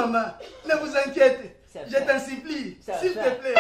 maman. Ne vous inquiétez. Ça Je va. t'en supplie. Ça S'il va. te plaît.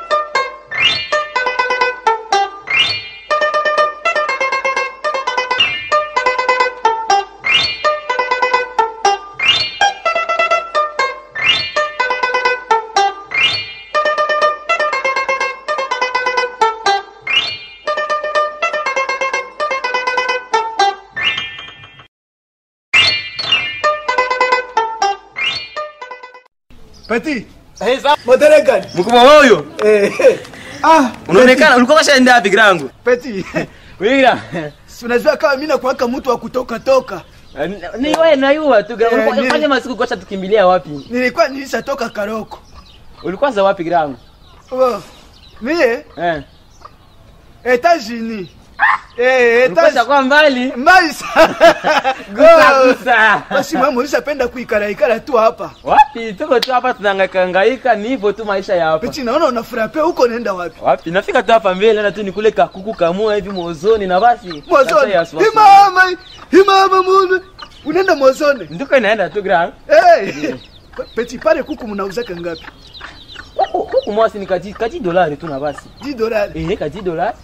Petit, modele gani? mkubwa huyo Eh, eh. Ah, unaonekana ulikuwa kashaenda wapi grangu Petit. wigira Si unajua kama mimi nakuwaka mtu wa kutoka toka. ni wewe nayua tu Eh, grangu ni- fanya masiku kwa tukimbilia wapi Nilikuwa nilishatoka Karoko. ulikuwa za wapi grangu Oh. Mie eh Etats-Unis. Eh, ulikuwa Etats kwa mbali mbali sana. gusa Go. gusa Basi mama ulishapenda kuikara ikara tu hapa. wapi tuko tu hapa tunahangaika hangaika ni hivyo tu maisha ya hapa Petit, naona unafurahi huko naenda wapi? wapi nafika tu hapa mbele na tu nikule kakuku kamua hivi mozoni na basi Mozone. Sasa ya swahili. Himama, himama mune. Unaenda Mozone. ndiko inaenda tu grangu Eh. Petit, pale kuku mnauzaka ngapi? huku huku mwasi ni kaji kaji dolari tu na basi 10 dollars. eh kaji dolari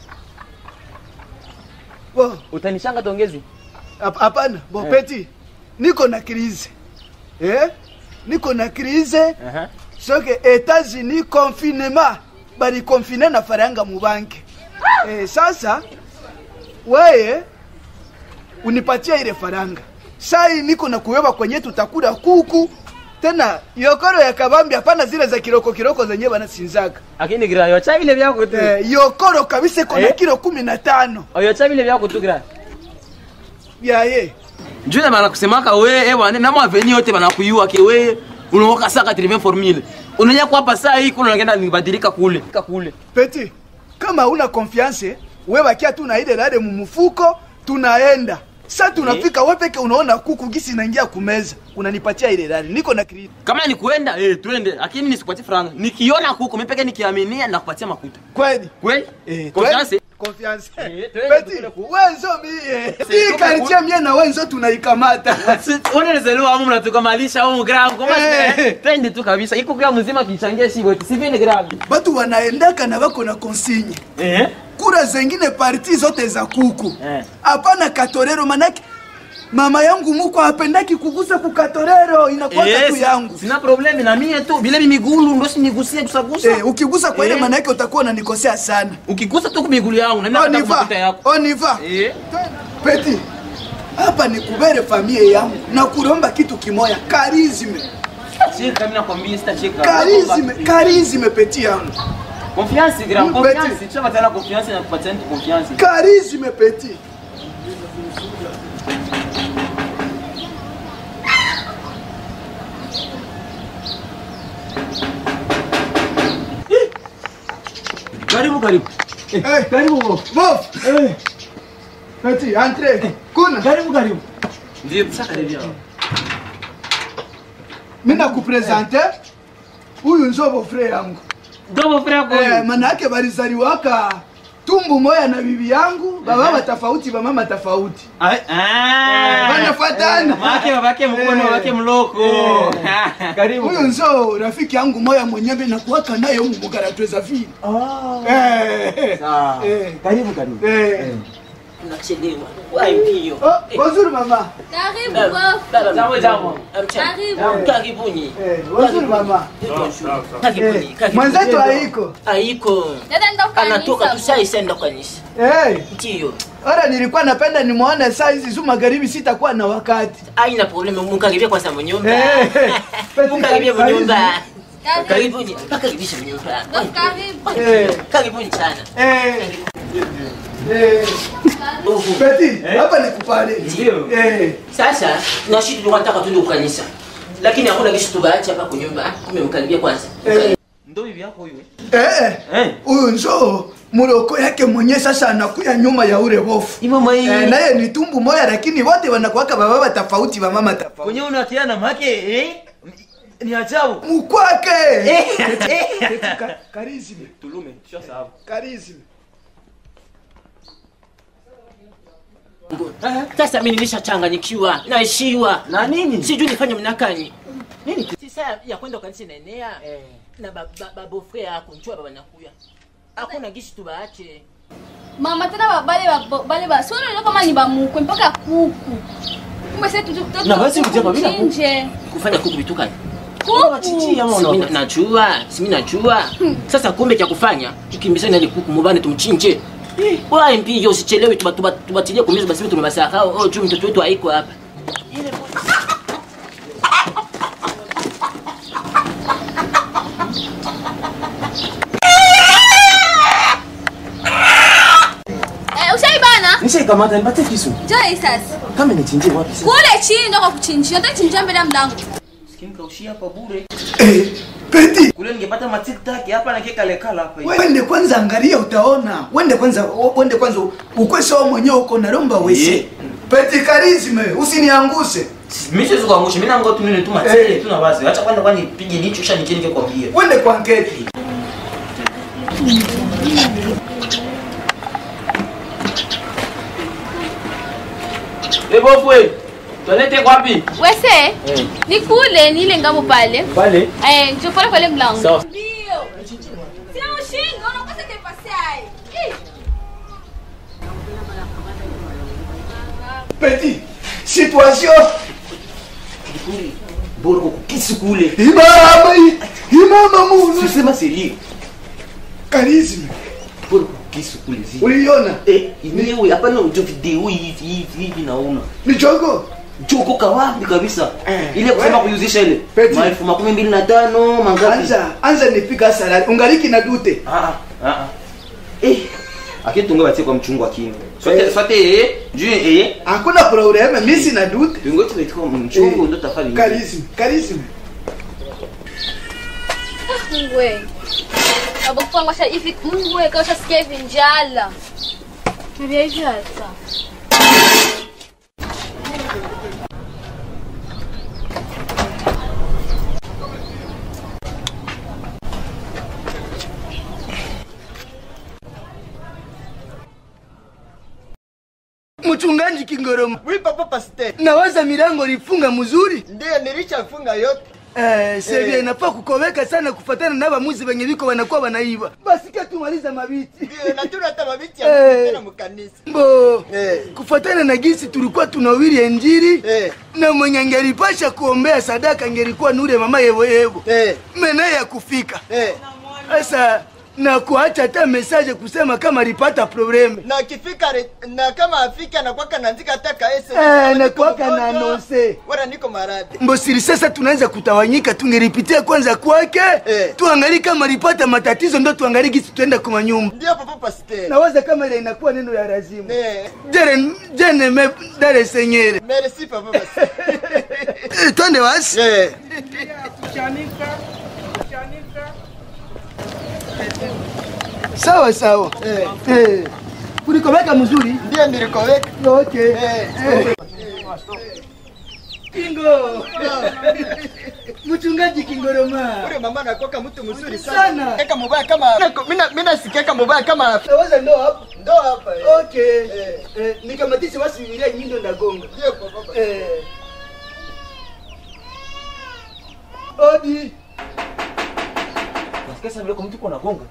Bo, utanishanga tongezi hap- hapana. Bo, Eh. Petit. Niko na crise. Eh? Niko na crise. aha soki Etats-Unis confinement bali confine na faranga mu banki eh, sasa weye unipatia ile faranga sai niko na kuweba kwenye tutakula kuku tena yokoro ya kabambi hapana zile za kiroko kiroko zenye banasinzaga lakini gira yocha vile vyako tu eh, yokoro kabisa iko na Eh? kilo kumi na tano yocha vile vyako tu gira yaye njule banakusemaka we ewane na maveni yote banakuyua ke we unaoka saka trive formule unanya kwa hapa saa hii kuna unaenda nibadilika kule Ka kule peti kama una confiance we bakia tu na ile lale mumufuko tunaenda sa tunafika we peke unaona kuku gisi naingia kumeza unanipatia ile lale niko na credit kama ni kuenda eh twende lakini nisikupatie franga nikiona kuku mimi peke nikiaminia nakupatia makuta kweli kweli Eh, confiance kweli? Confiance. Eh, twende Peti, tukule kuku. wenzo mie Si, hii tuko karibia mie na wenzo tunaikamata unelezelewa amu mnatukamalisha au gram kama Eh. twende tu kabisa iko gram mzima kichangia shi wote sivile gram batu wanaendaka na bako na konsigne eh kura zengine parti zote za kuku Eh. hapana katorero manake mama yangu muko hapendaki kugusa kukatorero inakwaka tu yangu sina problemi na mie tu vile mimigulu ndo sinigusie kusagusa Eh, ukigusa kwa ile Eh. manake utakuwa unanikosea sana ukigusa tu kumigulu yangu na mimi on y nakata va makuta yako on y va eh peti hapa ni kubere familia yangu na kuromba kitu kimoya karizme cheka mimi nakwambia sitacheka karizme karizme peti yangu confiance gram Mm, confiance Betty. chama tena confiance na kupatia mtu confiance karizme peti karibu karibu Eh, karibu Bof. Peti, entre. Kuna. karibu karibu ndio sasa karibia Mimi nakupresente. Huyu nzobo frère yangu. dobo frère Eh, yako maana yake balizaliwaka tumbu moya na bibi yangu, baba tofauti, ba mama tofauti. ah Wanafuatana. wake wake mkono Eh. wake mloko karibu Huyu nzo rafiki yangu moya mwenyewe nakuwaka naye humu mugaratweza vile. Eh. Sawa. Eh. karibu karibu Eh. Tunachelewa. Wai mbio. Oh, bonjour mama. Karibu Eh, bof. dada, Jambo, jambo. Amcha- Karibu. Karibuni. Eh, bonjour mama. Karibuni. Eh, karibuni. mwenzetu haiko. Haiko. Dada ndo Anatoka tu kanisa. saa isenda kanisa. Eh, Ndio. ora nilikuwa napenda nimuone saa hizi zu magharibi sitakuwa na wakati. Haina problemu, mukaribia kwanza mnyumba. Eh, Peti, Mukaribia karibu. mnyumba. Karibu. Karibuni. Pakaribisha mnyumba. Bof karibu. Eh. Karibuni sana. Eh. Eh. Peti, hapa nikupale. Ndio. Eh. Sasa na shida tulikuwa tunataka tuende kanisa. Lakini hakuna kitu tubaacha hapa kwa nyumba. Kumbe mkaribia kwanza. Eh. ndo hivi yako huyo Eh. eh Huyu nzo muloko yake mwenye sasa anakuya nyuma ya ule bofu. imama hii Eh, naye ni tumbu moya lakini wote wanakuwaka bababa tofauti ba mama tofauti. kwenye unakiana make eh ni ajabu Mukwake. eh Peti, ka- Karizime. tulume tushasahau Karizime. Sasa mimi nimeshachanganyikiwa. Naishiwa. na nini Sijui nifanye mnakani. nini saa ya kwenda kanisa inaenea na ba- ba- babofre yako njua baba nakuya hakuna gishi tubaache mama tena ba- bale ba- bale ba sio ndio kama ni bamukwe mpaka kuku kumbe sasa tutu Na basi kutia babila kuku. chinje kufanya kuku vitukani kuku Simi na- najua simi najua sasa kumbe cha kufanya tukimbizane na ile kuku mubane tumchinje Wai mpige usichelewe tuba- tuba- tubatilie kumiza basi tumebasahau oh juu mtoto wetu haiko hapa eh ushaibana Nishaikamata nipatie kisu. njoo hii sasa Kama nichinjie wapi sasa? kule chini ndo kwa kuchinjia ndio chinjia mbele ya mlango Sikinkaushia hapa bure. Eh, Peti, Kule ningepata matiktak hapa na keka lekala hapa. hivi. wende kwanza angalia utaona. Wende kwanza wende kwanza ukwe sawa mwenyewe uko na romba wese. Yeah. Peti karizme, usinianguse. Mimi siwezi kuangusha. Mimi nangoa tu nini tu matele tu na wazi. Acha kwanza kwani nipige nicho kisha nikiende kwambia. Wende kwa nketi. Eh bofwe. Toilette iko wapi? wese ni kule ni ile ngambo pale Pale. eh njoo pale pale mlango Sawa. ndio sina ushingo unakosa kepasi ai Peti, situation. Bora kwa kisu kule. Imama, imama munu. Sisema siri. Karizme, Bora kwa kisu kule zi. uliona? Eh, yenyewe hapana ndio video hivi hivi hivi naona. Ni jogo. Joko kawapi kabisa. Eh, Ile kusema we- kuyuzisha ile. Peti. Maelfu makumi mbili na tano mangapi? Anza, anza nipiga salari. Ungaliki na dute. Ah ah ah. ah. Eh. Akitunga batie kwa mchungu akini. Sote Eh. sote eh. Juu eh. Hakuna probleme, mimi sina dute. Tungo tu kwa mchungu ndo tafali. Karizme, karizme. Mungu we. Baba kwangu asha hivi Mungu we kausha sikia hivi njala. Nabia hivi hata. Mchungaji Kingoroma. Oui, papa pasteur. Nawaza milango lifunga mzuri. Ndiyo nilishafunga yote. Eh, sevia Eh. inafaa kukoweka sana kufatana na bamuzi benye biko wanakuwa wanaiba. Basi kia tumaliza mabiti. Ndiyo na tuna hata mabiti Eh. ya tena mkanisa. Mbo. Eh. Kufatana na gisi tulikuwa tunawiri injili Eh. na mwenye angelipasha kuombea sadaka angelikuwa nure mama yevo yevo. Eh. Mena ya kufika. Eh. Sasa na kuacha hata message kusema kama alipata probleme. Na akifika re- na kama afika na kwaka naandika hata kaese. Eh, na kwaka na anonse. Wala niko maradhi. Mbosiri sasa tunaanza kutawanyika, tungeripitia kwanza kwake Eh. tuangalie kama alipata matatizo, ndo tuangalie gisi tuenda kwa manyumba. Ndiyo papa pasteur. Nawaza kama ile inakuwa neno ya lazima. Eh. Jere jene me dare senyere. Merci papa pasteur. Eh, Twende wasi. Eh. Sawa sawa. Eh. Eh. Kulikomeka mzuri? Ndiyo nilikoweka. Okay. Eh. Eh. Kingo. Mchungaji Kingoroma. Ule mama anakuwa mtu mzuri Sana. sana. Kaka mubaya kama mimi mimi nasikia mubaya kama Nawaza ndo hapo. ndo hapa. eh. Okay. Eh. Eh, nikamatisha basi Biblia nyindo ndagonga. Ndiyo papa pasteur. Eh. Odi. Nasikia sasa vile kwa mtu kuna gonga.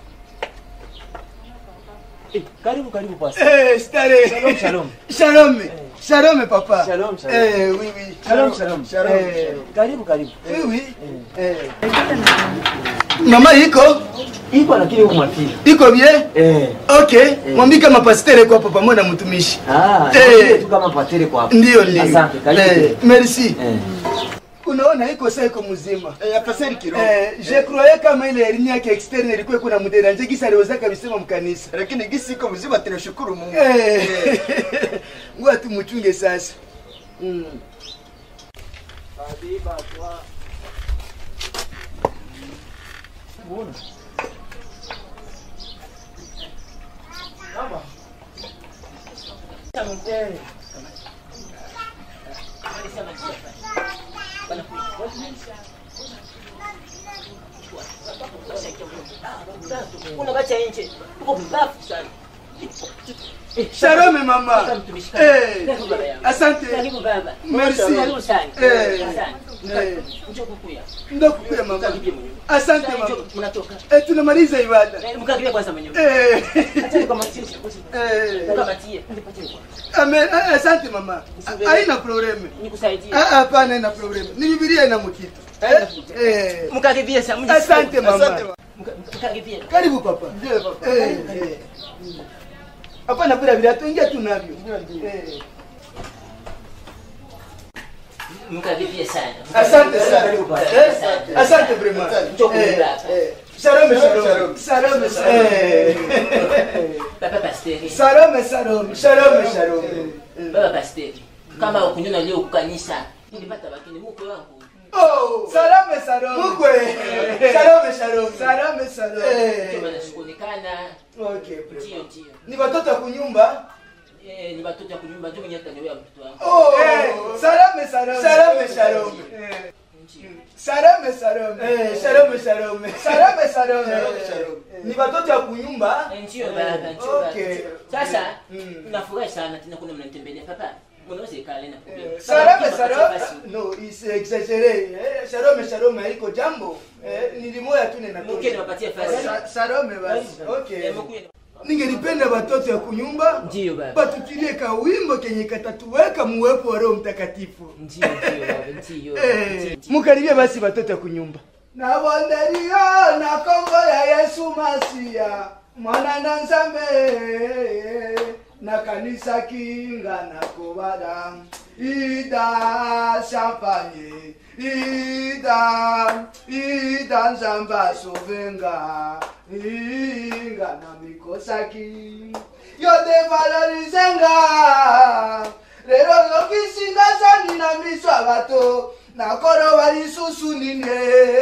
Eh, karibu karibu basi. Eh, stare. Shalom, shalom. Shalom. Shalom papa. Shalom, shalom. Eh, oui oui. Shalom, shalom. Shalom, Eh, Karibu karibu. oui oui. Eh. Mama iko? Iko lakini huko mwafili. Iko bien? Eh. Okay. Mwambie kama pastere kwa hapa pamoja na mtumishi. Ah, Eh. eh, tu kama patere kwa hapo. Ndio ndio. Asante, karibu. Eh, merci. Eh. Unaona iko sasa iko mzima. Eh, ya pasteur kiroho. Eh, je croyais kama ile elimu yake externe ilikuwa kuna mderanje kisa aliweza kabisa mkanisa. Lakini gisi iko mzima tunashukuru Mungu. Eh. Ngoja tumchunge sasa. Mm. unabacha nje uko mbafu sana Shalom mama. Mtumishi. Eh. Karibu baba yangu. Asante. Karibu baba. Merci. Karibu sana. Eh. Asante. Eh. Njoo kukuya. Ndakukuya mama. Mkakimbie mwenyewe. Asante Sasa mama. njoo, Mnatoka. Eh, tunamaliza ibada. Eh, Mkakimbie kwanza mwenyewe. Eh. Acha nikamatie. Eh. Nikamatie. Nipatie kwa. Amen. Ah, Asante mama. Ah, Haina probleme. Nikusaidie. Ah, Hapana, haina probleme. Ni Biblia ina mkito. Haina Eh, kitu. eh. Mkakimbie sasa. mjisikie. Asante mama. Mka- Mkakimbie. Karibu papa. Eh, eh. Hapana bila bila tuingia tu navyo. Eh. Mkakimbie sana. Asante sana. Karibu pale. Eh, Asante. Asante vraiment. Njoo Eh, kula hapa. eh. Salome salome. Salome salome. Eh. Papa Pasteri. Salome salome. Salome salome. Baba Pasteri. Kama ukunyona leo kukanisa. Nilipata bakini mkwe wangu. Oh, salome salome. Mkwe. Salome salome. Salome Ndio salome. maana sikuonekana. Okay, Ndio vraiment. ndio. Ni watoto wa kunyumba? Eh, ni watoto wa kunyumba ndio mwenye ataniwea mtoto wangu. Oh, salome salome. Salome salome. Ndio. Salome salome. Eh, salome salome. Salome salome. Ni watoto wa kunyumba? Eh, Ndio baba, ndio baba. Okay. Sasa Mm. nafurahi sana tena kuna mnanitembelea papa. Mnaweza ikale na problem. Salome salome. No, is exaggeré. Eh, Salome salome haiko jambo. Eh, nilimoya tu nena. Mke niwapatie fasi. Sa- Salome basi. Okay. Eh, mkuye. Ningelipenda watoto ya kunyumba Ndio baba. batukilie ka wimbo kenye katatuweka muwepo wa Roho Mtakatifu. Ndio ndio baba, ndio. Eh, mukaribie basi watoto ya kunyumba. Nabonderio na kongo ya Yesu Masia mwana na nzambe na kanisa kinga na kobada ida champagne ida ida nzamba sovenga inga na mikosaki yote valorizenga lero lokisinga sani na miso ya bato nakoloba lisusu nine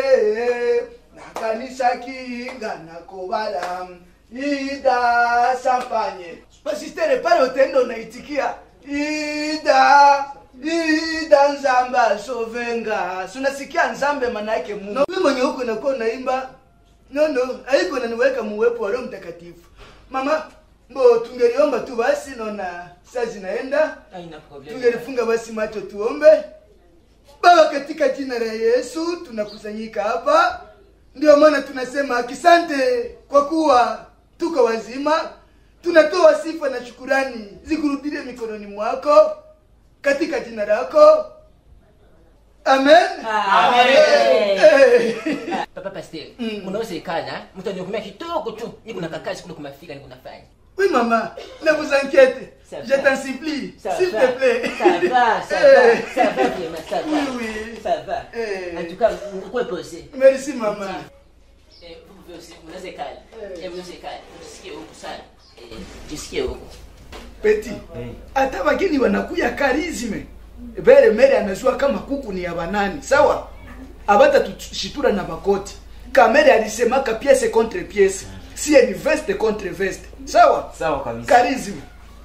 nakanisaki nga nakobala ida champagne pasistere pale otendo naitikia ida ida nzamba sovenga sunasikia nzambe manake mungu no, mwenye huko nakuwa naimba no no haiko naniweka muwepo wa roho mtakatifu mama mbo tungeliomba tu basi naona saa zinaenda Haina problem. tungelifunga basi macho tuombe baba katika jina la yesu tunakusanyika hapa ndio maana tunasema akisante kwa kuwa tuko wazima tunatoa sifa na shukurani zikurudie mikononi mwako katika jina lako amen Amen. Eh. Papa Pasteur, Mm. unaweza ikana, mtu anihukumia kidogo tu. Niko na kakazi kule kumafika niko nafanya. Oui, maman, ne vous inquiétez. Ça Je va. t'en supplie, Ça s'il va. te plaît. Ça va, ça Eh. va, ça va vraiment, ça va. Oui, oui. Ça va. Eh. En tout cas, mkwe pose. Merci, maman. Eh, vous pouvez aussi, mnaweza ikala. Eh. Eh, mnaweza ikala. Jisikie huku sana. Eh, jisikie huku. Peti, hata wageni wanakuya karizme bere mere anajua kama kuku ni ya banani sawa abata tushitura na makoti kamere alisemaka piese contre piese sie ni veste contre veste sawa Sawa kabisa. karizme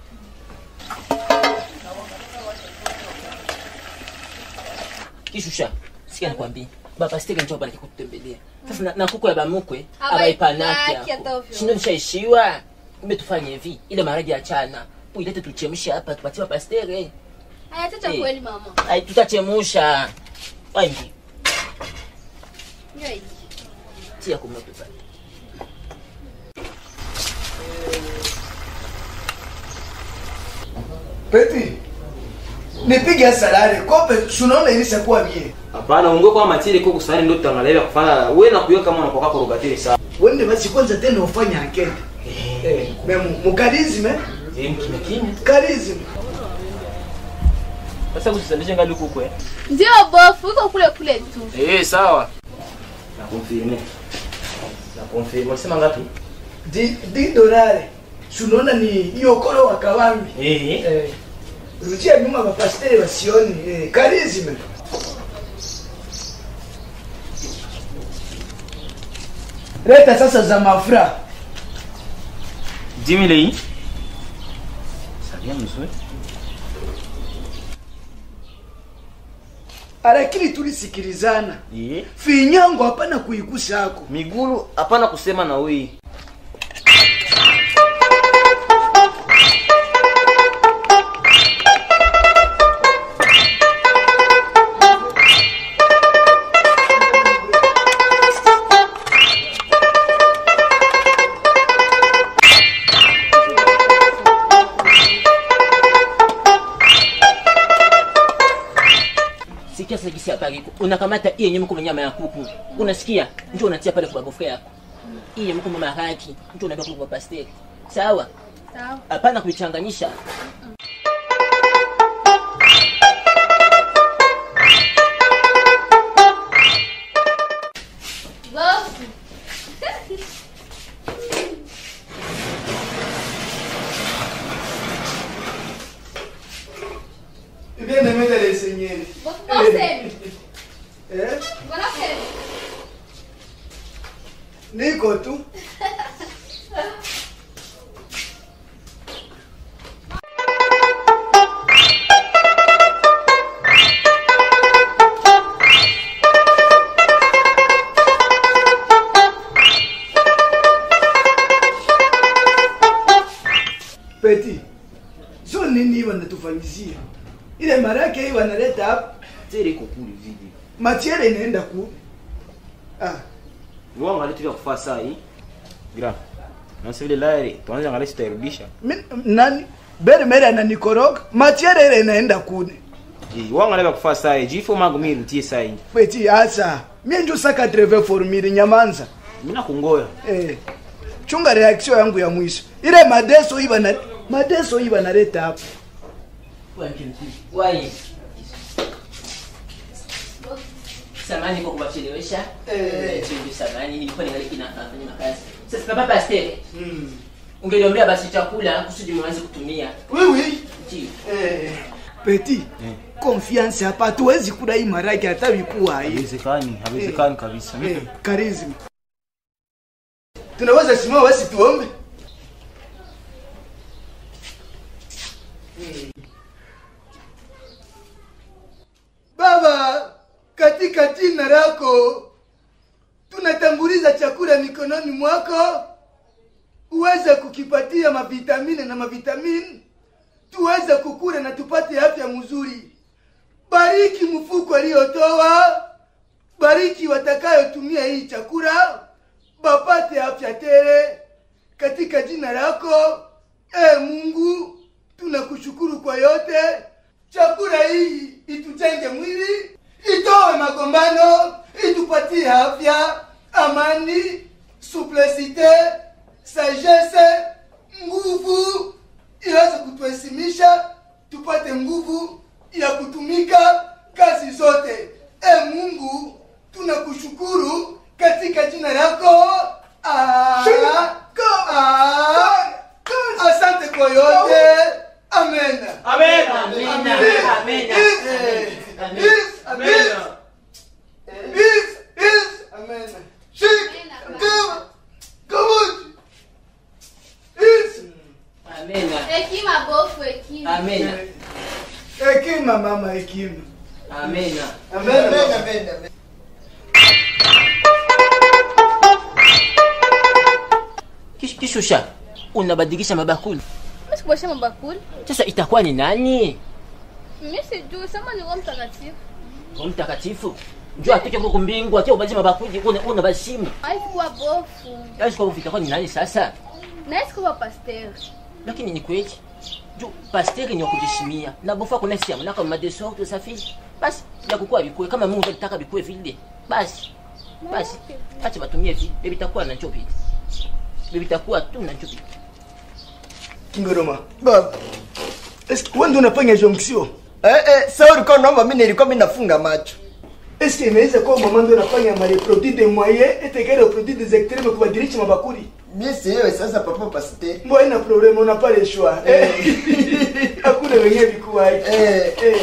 Kishusha, sikia nikwambie. Baba Pasteur njoo pale kukutembelea. Sasa na, na kuku ya bamukwe Abaipanaki abaipanaki hata hapo. ovyo. Sindo nishaishiwa. Kumbe tufanye hivi. Ile maharage ya chana. Uilete tuchemshe hapa tupatie Pasteur. Eh. Haya, tata Eh. kweli mama. Ai tutachemusha. Wapi? Ndio hii. Tia kwa moto pale. Peti, nipige salari kope sunaona ilishakuwa mie Hapana, ungo kwa matiri kwa kusari ndio tutangalia kufanya wewe na kuyo kama unapoka kurugatiri sawa. wende basi kwanza tena ufanye ankete eh, me mu- mukarizme Eh, kimya kimya. karizme Sasa usisendeshe ngali huko eh. Ndio bofu, uko kule kule tu. Eh, sawa. Na confirme. Na confirme. Unasema ngapi? di, di dolare sunaona ni iokolo wa kawambi Eh. eh, rudia nyuma mapasteri wasioni eh, karizme leta sasa za mafra 10000 hii. Sabia mzuri. lakini tulisikilizana Eh. finyango hapana kuikusako Migulu hapana kusema na wewe. sasa gisi hapa iko unakamata hii yenye mko nyama ya kuku unasikia ndio unatia pale kwa bagofu yako hii yenye mko maharaki ndio unabaki kwa pasteki sawa Sawa. hapana kuichanganyisha Bofu. Bien aimé de l'enseigner. Bofu, bose. Eh? Mbona kweli? Niko tu. Peti, sio nini hii wanatufanyizia? Ile mara yake hii wanaleta hapa, Tere iko kule vidi. matiere inaenda kule. Ah, Wanga letu vya kufaa saa hii. Gra. Na sasa vile laere, tuanze angalia tutarudisha. mi- nani? Bere mere ananikoroga, matiere ile inaenda kule. Je, wanga leo kufaa saa hii. Jifo magu mimi rutie saa hii. Peti asa, mie njo saka treve formiri nyamanza. Mimi nakungoya. Eh, chunga reaction yangu ya mwisho. Ile madeso hii bana madeso hii banaleta hapa. Wai. Samani kwa kuwachelewesha. Eh. Chungu samani nilikuwa ningali kinafanya makazi. Sasa baba Pastor, ungeliombea basi chakula kusudi mwanze kutumia. Oui oui. Ndio. Eh, Peti, confiance hapa hatuwezi kula hii maraki hata vikuwa hii. Haiwezekani, haiwezekani kabisa. Eh, charisma. Tunaweza simama basi tuombe. Baba, katika jina lako tunatanguliza chakula mikononi mwako, uweze kukipatia mavitamini na mavitamini, tuweze kukula na tupate afya mzuri. Bariki mfuko aliyotoa, bariki watakayotumia hii chakula, bapate afya tele katika jina lako. E Mungu, tunakushukuru kwa yote. Chakula hii itujenge mwili, itoe magombano, itupatie afya, amani, suplicite, sagesse, nguvu iweze kutuhesimisha, tupate nguvu ya kutumika kazi zote. E Mungu, tunakushukuru katika jina lako. Ah, ah, Asante kwa yote. Amen. Amen. Amina. Amina. Is, Amen. is, is, is, is, amen. Shik, come, come, is. Amina. Hekima bofu, hekima. Amina. Hekima mama, hekima. Amina. Amen. Amen, amen, amen. Kish- Kishusha, unabadilisha mabakuli. Mimi sikuosha mabakuli. Sasa itakuwa ni nani? Mimi sijui, sema ni Roho Mtakatifu. Roho Mtakatifu. Njoo atoke huko mbingu, atie ubadilishe mabakuli, una una bashimu. Haikuwa bofu. Basi kwa itakuwa ni nani sasa? Na haikuwa pasteur. Lakini ni kweli. Jo, pasteri ni wa kujishimia. Na bofa kuna siamu na kama deso tu safi. Basi ya kukua bikue kama Mungu alitaka bikue vile. Basi. Basi. Acha batumie vile. Bibi takuwa na chopi. Bibi takuwa tu na chopi. Kingoroma. Baba. Est-ce que wewe ndio unafanya jonction? Eh, eh, sasa ulikuwa unaomba mimi nilikuwa mimi nafunga macho. Est-ce que inaweza kuwa mama ndio anafanya ma reproduit de moyen et égal au produit des extrêmes kubadilisha mabakuli? Mimi sielewi sasa papa pasteur. Mbona ina problem on n'a pas le choix. Eh. Hakuna wenyewe vikuwa hiki. Eh. Eh.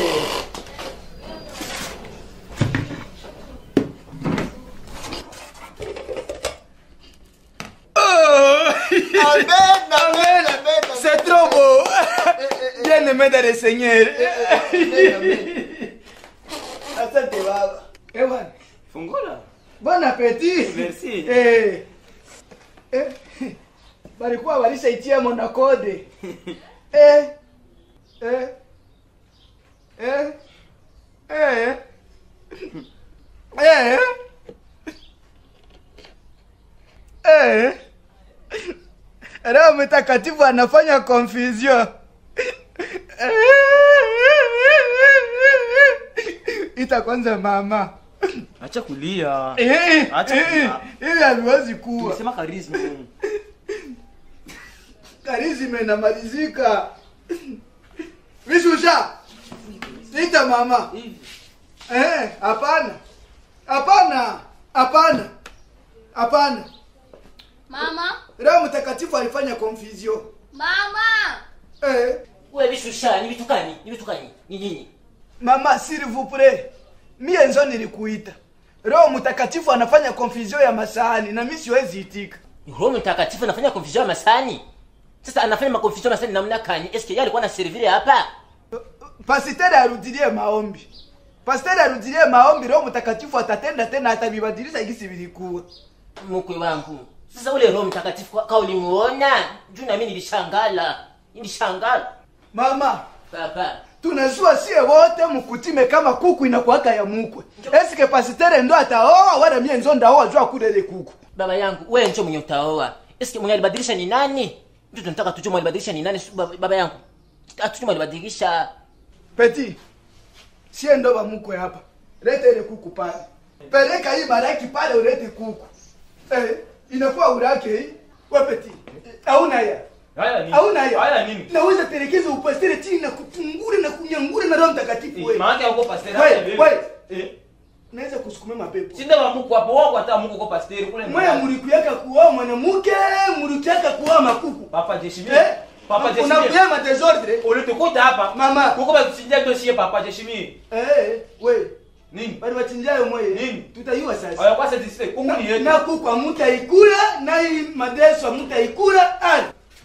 Amen, amen, amen. C'est trop beau. Bien aimé dans le Seigneur. Amen, amen. Asante baba. Eh bwana. Fungola. Bon appétit. Merci. Eh. Eh. Balikuwa walishaitia mona kode. Eh. Eh. Eh. Eh. Eh. Eh. Roho Mtakatifu anafanya confusion. ita kwanza mama acha kulia Eh, Acha eh, kulia. ili haliwezi kuwa sema karisma karizima inamalizika vishusha ita mama hivi Eh, hapana hapana hapana hapana Mama, roho mtakatifu alifanya confusion mama. eh, wewe bishusha ni vitu gani ni vitu gani ni nini mama s'il vous plaît mie nzo nilikuita roho mtakatifu anafanya confusion ya masahani na mi siwezi itika roho mtakatifu anafanya confusion ya masani sasa anafanya makonfusion ya masani namna gani eske yeye alikuwa na servire hapa pasiteri arudilie maombi pasiteri arudilie maombi roho mtakatifu atatenda tena atabibadilisha gisi vilikuwa mkwe wangu sasa ule roho mtakatifu ka- ka ulimuona juu nami nilishangala nilishangala mama papa tunazua sie wote mukutime kama kuku inakuwaka ya mukwe eske pasitere ndo ataoa wala mie nzo ndaoa jua kulele kuku baba yangu wewe njo mwenye utaoa eske mwenye alibadilisha ni nani ndio tunataka tujue mwenye alibadilisha ni nani baba, baba yangu atujue mwenye alibadilisha peti sie ndo bamukwe hapa lete ile kuku pale peleka hii baraki pale ulete kuku eh, inakuwa urake hii we peti hauna ya haya nini hauna ya haya nini naweza telekeza upastere chini na kutungure na kunyangure na roho mtakatifu we maana yako pastor We, we. eh naweza kusukuma mapepo sinde wa Mungu hapo wako hata Mungu kwa pastor kule mwaya mulikuyaka kuoa mwanamke mulikuyaka kuoa makuku papa jeshimi eh? papa jeshimi unakuya madesordre ulitukuta hapa Mama. kuko batusindia dossier papa jeshimi eh, we nini bali wachinjayo moye Nini? tutayua sasa aya kwa satisfait kuku ni na, yetu na kuku amutaikula na hii madeso amutaikula ali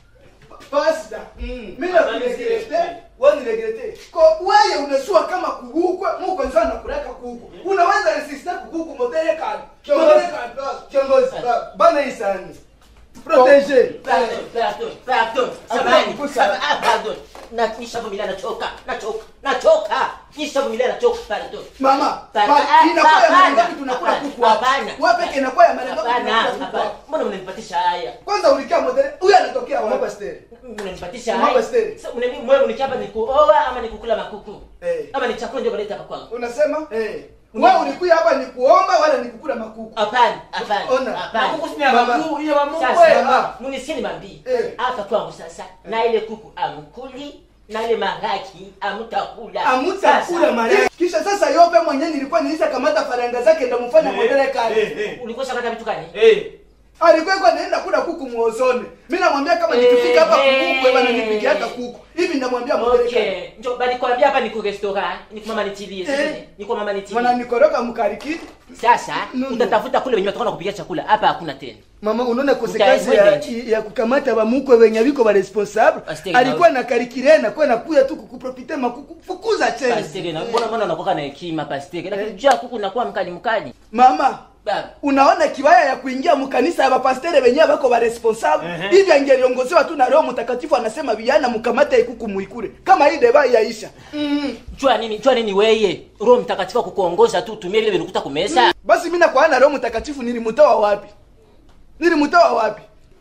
pasta Mm. mi nakuregrete waniregrete ko weye unasua kama kugukwe muko nzo anakureka kuku unaweza resiste kukuku modele kali modele kali kiongozi ba- bana isani protege pardon pardon pardon Hapo samani kukusa. Sama- ah, pardon na nishavumilia nachoka nachoka nachoka nishavumilia nachoka pardon mama Pa- pa- ah, inakuwa ya hapana, mara ngapi tunakula hapana, kuku hapa hapana. wewe peke inakuwa ya mara ngapi hapana tunakula kuku hapana hapa mbona mnanipatisha haya kwanza ulikia modele huyu anatokea wapi pastor mnanipatisha Mama haya Stella. Sasa mnani- mwewe mnichapa ni kuoa ama ni kukula makuku Eh. ama ni chakula ndio mnaleta hapa kwangu unasema eh wewe ulikuja hapa ni kuomba wala ni kukula makuku hapana hapana Ona. na hapana kuku sini ya Mama. Mungu ya Mungu sasa Mama. munisini mambii Eh. hapa kwangu sasa na ile kuku amkuli na ile maraki amutakula amutakula Sasa, mara kisha sasa yope mwenyewe nilikuwa nilisha kamata faranga zake ndamufanya modele kali eh eh ulikuwa shakata vitu gani eh alikuwa iko naenda kula kuku muozone mi namwambia kama Eh, nikifika hapa eh. kuku bana nipigiaka kuku hivi ndamwambia modele kali okay njo bali kwambia hapa ni ku restaurant ni kwa mama nitilie Eh. sisi ni kwa mama nitilie mwana nikoroka mkarikiti sasa No, no. utatafuta kule wenye watakuwa kupikia chakula hapa hakuna tena mama unaona Utae- konsekansi ya, mwende. ya kukamata bamukwe wenye biko baresponsable Pasiteri alikuwa na- na karikire na kuwa nakuya tu kukuprofite makuku fukuza cheni pastere na mbona mbona unakuwa na hekima pastere lakini juu ya kuku unakuwa mkali mkali mama baba unaona kibaya ya kuingia mkanisa ya bapastere wenyewe bako baresponsable Ehe. hivi angeliongozewa tu na roho mtakatifu anasema vijana mkamate ikuku muikure kama hii deba yaisha mm. jua nini jua nini weye roho mtakatifu akukuongoza tu utumie vile vilikuta kumesa basi mi nakuana na roho mtakatifu nilimtoa wapi nilimtoa wapi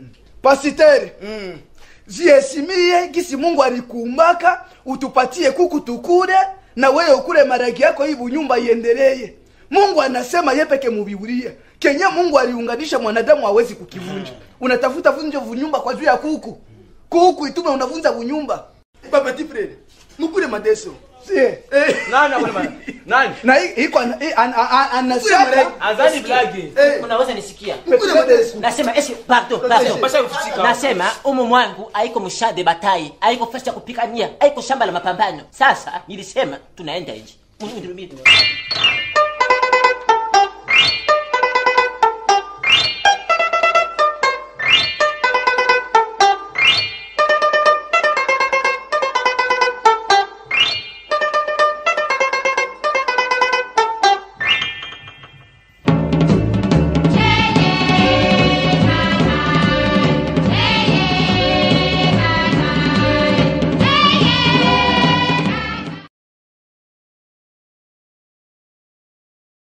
pasiteri mm. jiesimie gisi mungu alikuumbaka utupatie kuku tukule na wewe ukule maragi yako hii bunyumba iendeleye mungu anasema ye peke mubibulia kenye mungu aliunganisha mwanadamu hawezi kukivunja unatafuta vunje vunyumba kwa juu ya kuku kuku itume unavunza vunyumba babati frere mukule madeso sie eh. nani akule bana nani na hii- hii kwa- hii an- an- an- anasema azani blage Eh. unaweza nisikia mukule madeso nasema eske pardon pardon pasha kufichika nasema umu mwangu haiko mshade batai haiko fasi ya kupikania haiko shamba la mapambano sasa nilisema tunaenda nje Munirudie.